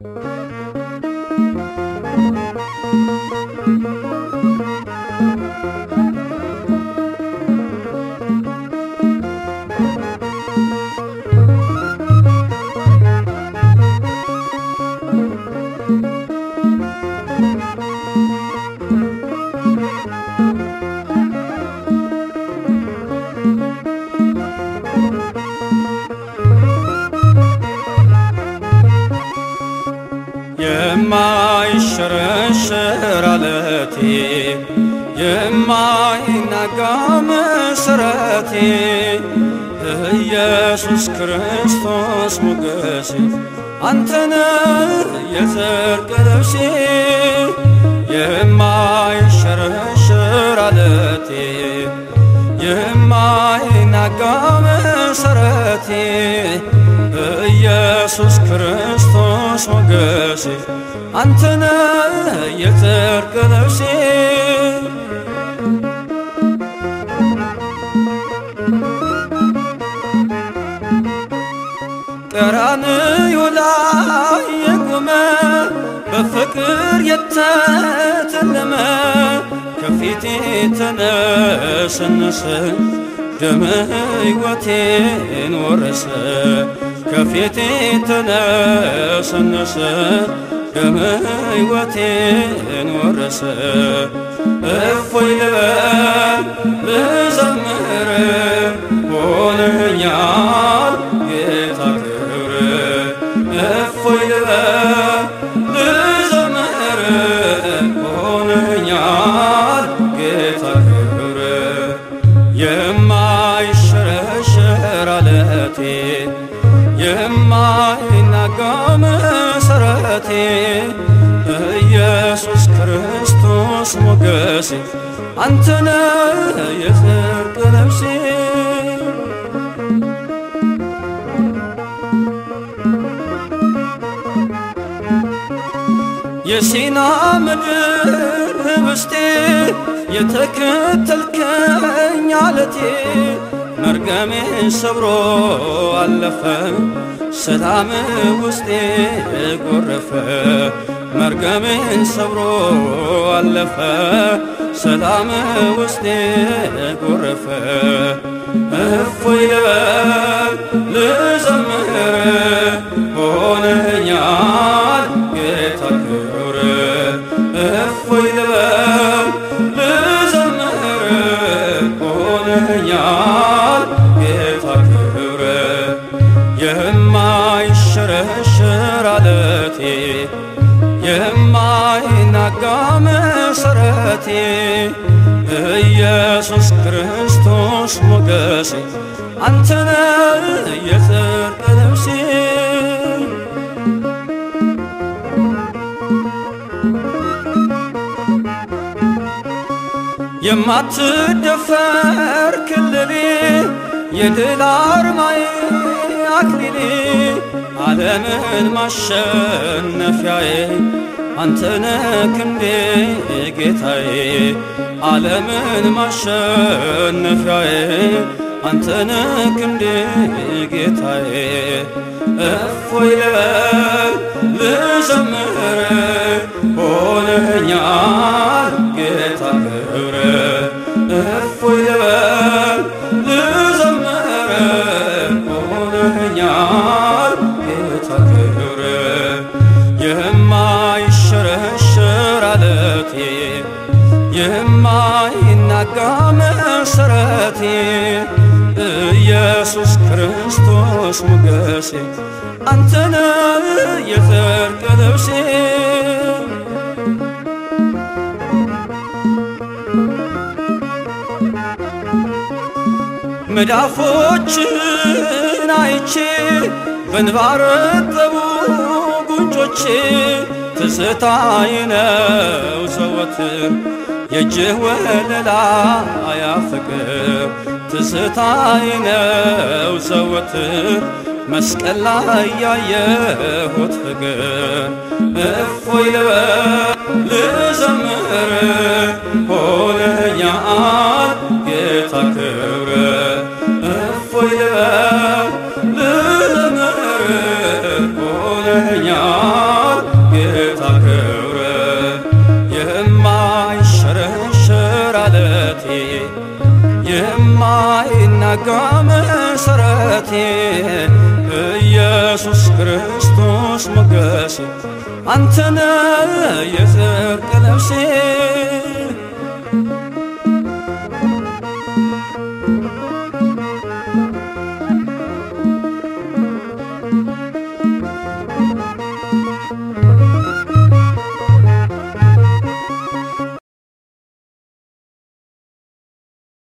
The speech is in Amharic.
የማይሸረሸር አለቴ የማይናጋ መሰረቴ ኢየሱስ ክርስቶስ ሞገሴ አንተነ የጽድቅ ልብሴ የማይሸረሸር አለቴ የማይናጋ መሰረቴ ኢየሱስ ክርስቶስ ሞገሴ አንተነ የጽድቅ ልብሴ ቀራንዮ ላይ የቆመ በፍቅር የተተለመ ከፊቴ ተነሰነሰ ደመ ሕይወቴን ወረሰ ከፊቴ ተነሰነሰ ደመ ሕይወቴን ወረሰ እፎይ ልበል ልዘምር ሆነኛል ጌታ ክብር እፎይ ልበል ልዘምር ሆነኛል ጌታ ክብር የማይሸረሸር አለቴ የማይናጋ መሰረቴ ኢየሱስ ክርስቶስ ሞገሴ አንተነ የጽድቅ ልብሴ የሲና ምድር ህብስቴ የተከተልከኝ አለቴ መርገሜን ሰብሮ አለፈ ሰላም ውስጤ ጎረፈ መርገሜን ሰብሮ አለፈ ሰላም ውስጤ ጎረፈ እፎይ ልበል ልዘምር ሆነኛል ጌታ ክብር እፎይ ልበል ልዘምር ሆነኛል ጌታ ክብር የማይሸረሸር አለቴ የማይናጋ መሰረቴ ኢየሱስ ክርስቶስ ሞገሴ አንተነ የጽድቅ ልብሴ የማትደፈር ክልሌ የድል አርማዬ አክሊሌ ዓለምን ማሸነፊያዬ አንተነ ክንዴ ጌታዬ ዓለምን ማሸነፊያዬ አንተነ ክንዴ ጌታዬ እፎይ ልበል ልዘምር ሆነኛል ጌታ ክብር እፎይ ልበል ልዘምር ሆነኛል ጌታ ክብር የማይሸረሸር አለቴ የማይናጋ መሰረቴ ኢየሱስ ክርስቶስ ሞገሴ አንተነ የጽድቅ ልብሴ መዳፎችን አይቼ በእንባ ረጠቡ ጉንጮቼ ትዝታዬ ነው ዘወትር የእጅህ ወለላ አያፍቅር ትዝታዬ ነው ዘወትር መስቀል ላይ ያየሁት ፍቅር እፎይ ልበል ልዘምር ሆነኛል ጌታ ክብር እፎይ ልበል ልዘምር ሆነኛል የተረጋጋ መሰረቴ ኢየሱስ ክርስቶስ ሞገሴ አንተነ የጽድቅ ልብሴ